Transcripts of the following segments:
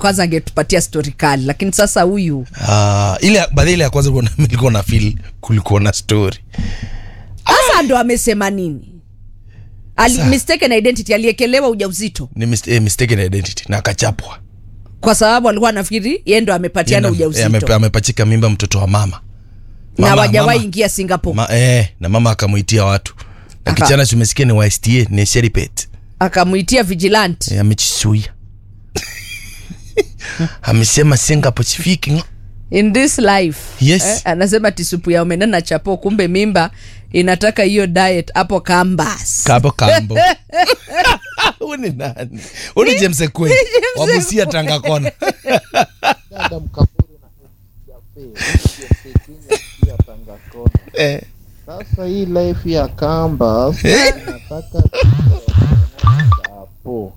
kwanza angetupatia stori kali lakini sasa huyu Ah, ile baadhi ile ya kwanza kuna- nilikuwa na feel kulikuwa na story sasa ndo amesema nini Ali, Sa- mistaken identity aliekelewa ujauzito ni mis eh, mistaken identity na akachapwa kwa sababu alikuwa anafikiri yeye ndo amepatiana Yeye na- eh, amepe- ujauzito amepachika mimba mtoto wa mama na Mama- wajawahi mama- ingia singapore ma, eh, na mama akamuitia watu na Aka- kichana tumesikia ni wa STA ni Sheripet akamwitia vigilant eh, amechisuia amesema Singapore sifiki ngo. in this life Yes. anasema tisupu ya omena na chapo kumbe mimba inataka hiyo diet hapo kambas Kabo kambo Huyu ni nani Huyu ni James Ekwe wabusia Tanga kona dada mkaburi na ya Tanga Kona. eh. Sasa hii life ya kamba nataka chapo.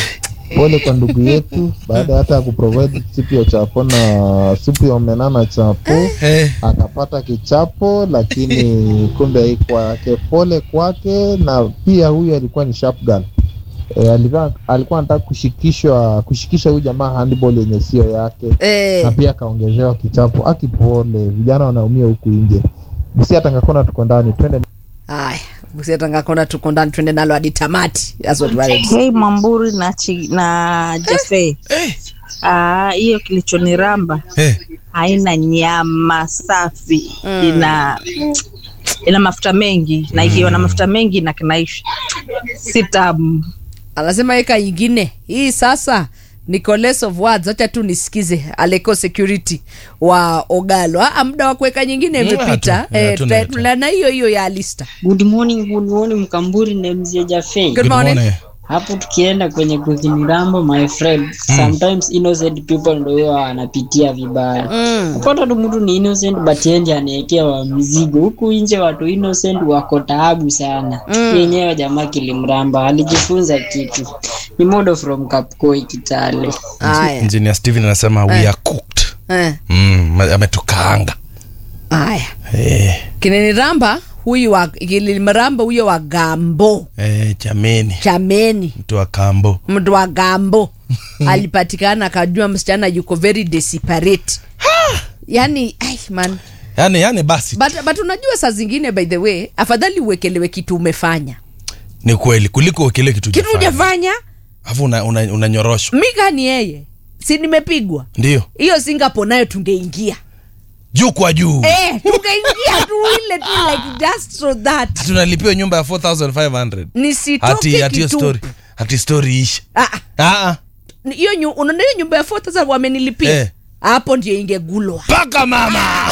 Pole kwa ndugu yetu, baada hata ya kuprovide supu ya chapo na supu ya omena na chapo Eh. akapata kichapo, lakini kumbe haikuwa yake. Pole kwake, na pia huyu alikuwa ni sharp girl. E, alikuwa alikuwa anataka kushikishwa kushikisha huyu jamaa handball yenye sio yake na eh, pia akaongezewa kichapo. Akipole, vijana wanaumia huku nje. Busia Tangakona, tuko ndani, twende. haya busiatangakona tuko ndani twende nalo hadi tamati That's what we are- Hey Mamburi na, chi, na Jafe Eh. Ah, hiyo kilichoniramba Eh. haina nyama safi ina ina mafuta mengi na ikiwa na mafuta mengi na kinaishi si tamu anasema eka ingine hii sasa ni less of words acha tu nisikize aleko security wa ogalo Ah, muda wa kuweka nyingine Mm, imepita hatu- eh, hatu- tuta- hatu. tuna- na hiyo hiyo ya alista Good morning, good morning Mkamburi na mzee Jafei. Good morning. Hapo tukienda kwenye kuzinirambo my friend, sometimes innocent people ndio huwa wanapitia vibaya. Mm. Upata tu mtu ni innocent but yeye anaekewa mzigo. Huku nje watu innocent wako taabu sana. Mm. Yenyewe jamaa kilimramba alijifunza kitu. Ni modo from Kapkoi Kitale. haya Engineer Steven anasema we are cooked eh, mm, ametukaanga haya eh, kineniramba huyu wa kilimramba huyo wa gambo eh, jameni chameni mtu wa kambo mtu wa gambo alipatikana akajua msichana yuko very desperate yani ai man yani yani basi but, but unajua saa zingine by the way afadhali uwekelewe kitu umefanya ni kweli kuliko kile kitu kitu hujafanya. ujafanya alafu una, una, unanyoroshwa mika ni yeye si nimepigwa ndio hiyo singapore nayo tungeingia juu kwa juu eh, tungeingia tu ile tu like just so that tunalipiwa nyumba ya 4500 nisitoke hati hati hiyo kitupu. story hati story isha Ah, ah, ah ah. hiyo nyu- unaona hiyo nyumba ya 4000 wamenilipia Eh. hapo ndio ingegulwa paka mama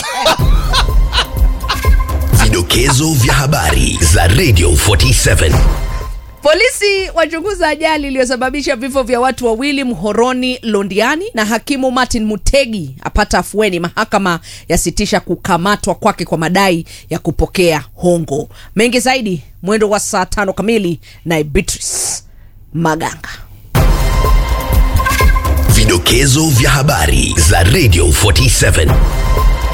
Vidokezo vya habari za Radio 47. Polisi wachunguza ajali iliyosababisha vifo vya watu wawili Mhoroni Londiani, na hakimu Martin Mutegi apata afueni. Mahakama yasitisha kukamatwa kwake kwa madai ya kupokea hongo. Mengi zaidi mwendo wa saa tano kamili na Beatrice Maganga. Vidokezo vya habari za Radio 47.